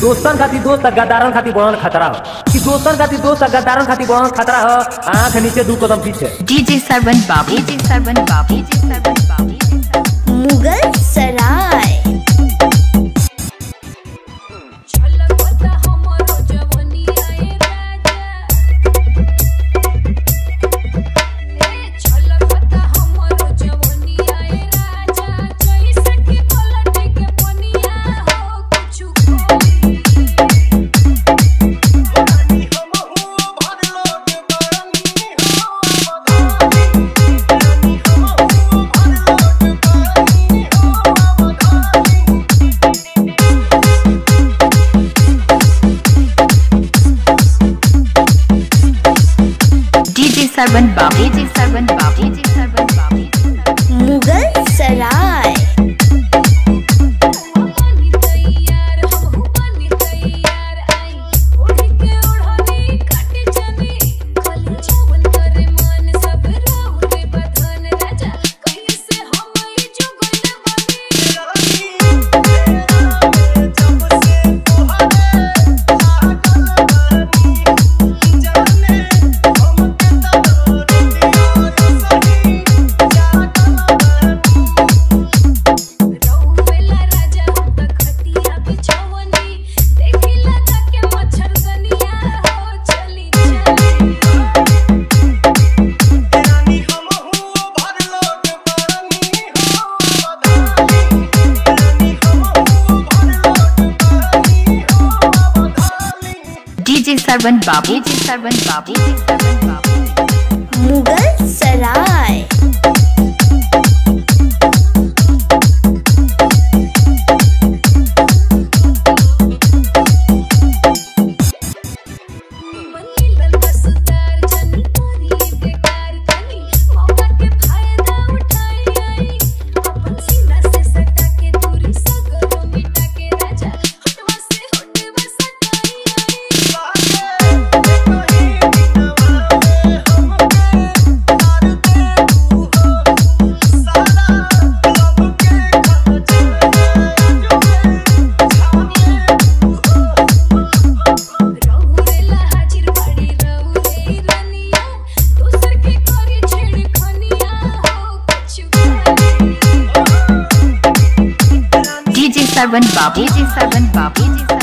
दोस्तन खातिर दोस्त आ गद्दारन खातिर बनल खतरा हो कि दोस्तन खातिर दोस्त आ गद्दारन खातिर बनल खतरा हो आंख नीचे दू कदम पीछे डीजे सरवन बाबू डीजे सरवन बाबू डीजे सरवन बाबू मुगल सराय छलकता हमरो जवनिया ए राजा ए छलकता हमरो जवनिया ए राजा जैसे कि पलट के पनिया हो कुछु कोई डीजे सरवन बाबू डीजे सरवन बाबू डीजे सरवन बाबू मुगल सराय बनी तैयार हम बनी तैयार आई ओढ़ के ओढ़नी काट जाने खाली जवन करे मन सब राहु रे बधन राजा कैसे हम ई जुगल बनी रहुवेला राजा हम त खटिया बिछवनी देखिला जाके मच्छरदनिया हो चली चली डीजे सरवन बाबू डीजे सरवन बाबू डीजे सरवन बाबू मुगल सराय बनीलन कसदार जन तोरी बेकार तनी मौका के फायदा उठाई आई अपन सीना से सटा के दूरी सगरो मिटा के राजा हटवा से हटवा सटाई आई रहुरेला हाजिर बाड़ी रहुरे रनिया दोसर के करी छेड़ खनिया हो कुछ डीजे सरवन बाबू डीजे सरवन बाबू डीजे सरवन